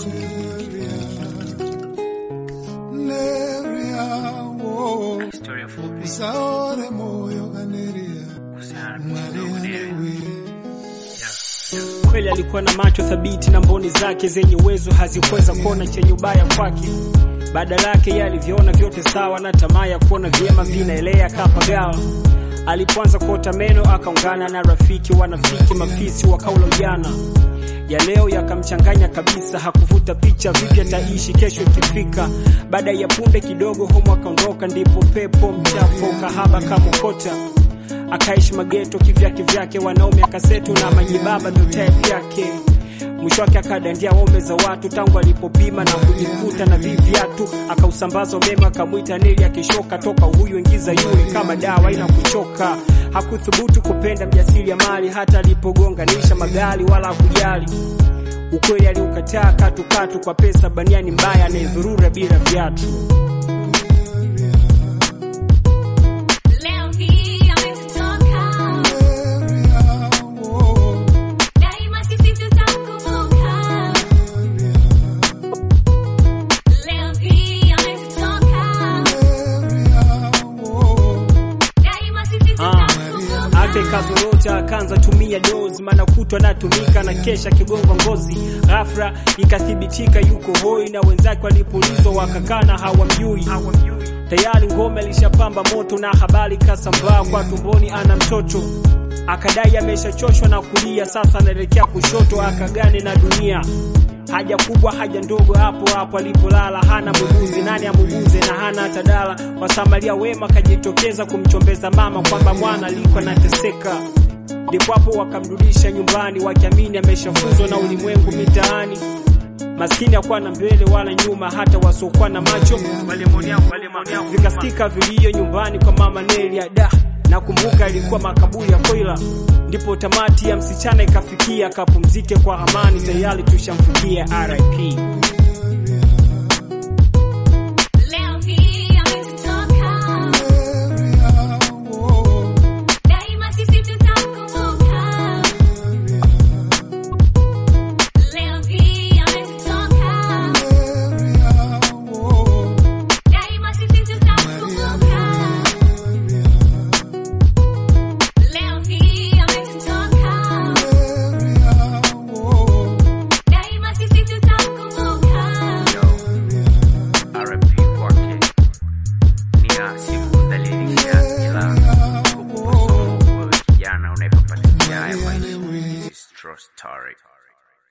Neria, wo, Historia fupi usaore moyo kaneria, kuhusiana na mchezo wa mwaliane Kodere. wili. Kweli alikuwa na macho thabiti na mboni zake zenye uwezo hazikuweza kuona chenye ubaya kwake. Badala yake yeye alivyoona vyote sawa na tamaa ya kuona vyema vinaelea kapagawa. Alipoanza kuota meno akaungana na rafiki wanafiki mafisi wakaula ujana. Ya leo yakamchanganya kabisa, hakuvuta picha vipi ataishi kesho ikifika. Baada ya punde kidogo homo akaondoka, ndipo pepo mchafu kahaba kamokota akaishi mageto kivyake vyake, wanaume akasetu na majibaba ndo type yake. Mwisho wake akadandia waume za watu tangu alipopima na kujikuta na viviatu, akausambaza umeme akamwita Neli akishoka toka huyu ingiza yule kama dawa ina kuchoka. Hakuthubutu kupenda mjasiri ya mali hata alipogonganisha magari wala hakujali ukweli, aliukataa katukatu kwa pesa baniani mbaya anayedhurura bila viatu. Leo hii ametutoka, Neria, wo, daima sisi tutakumbuka. Leo hii ametutoka, neria, wo, daima sisi Ah, tutakumbuka. ake kazorota akaanza tumia dozi, maana kutwa anatumika na kesha kigongo ngozi. Ghafla ikathibitika yuko hoi, na wenzake walipoulizwa wakakana hawamjui. Tayari ngome ilishapamba moto na habari kasambaa kwa tumboni ana mtoto. Akadai ameshachoshwa na kulia, sasa anaelekea kushoto akagane na dunia. Haja kubwa haja ndogo, hapo hapo alipolala, hana muguzi, nani amuguze na hana hata dala. Wasamaria wema kajitokeza kumchombeza mama kwamba mwana alikuwa anateseka, ndipo hapo wakamrudisha nyumbani, wakiamini ameshafuzwa na ulimwengu mitaani. Maskini hakuwa na mbele wala nyuma, hata wasiokuwa na macho vikasikika vilio nyumbani kwa mama Nelia. Da, nakumbuka ilikuwa makaburi ya Koila, ndipo tamati ya msichana ikafikia, akapumzike kwa amani, tayari tushamfikia RIP.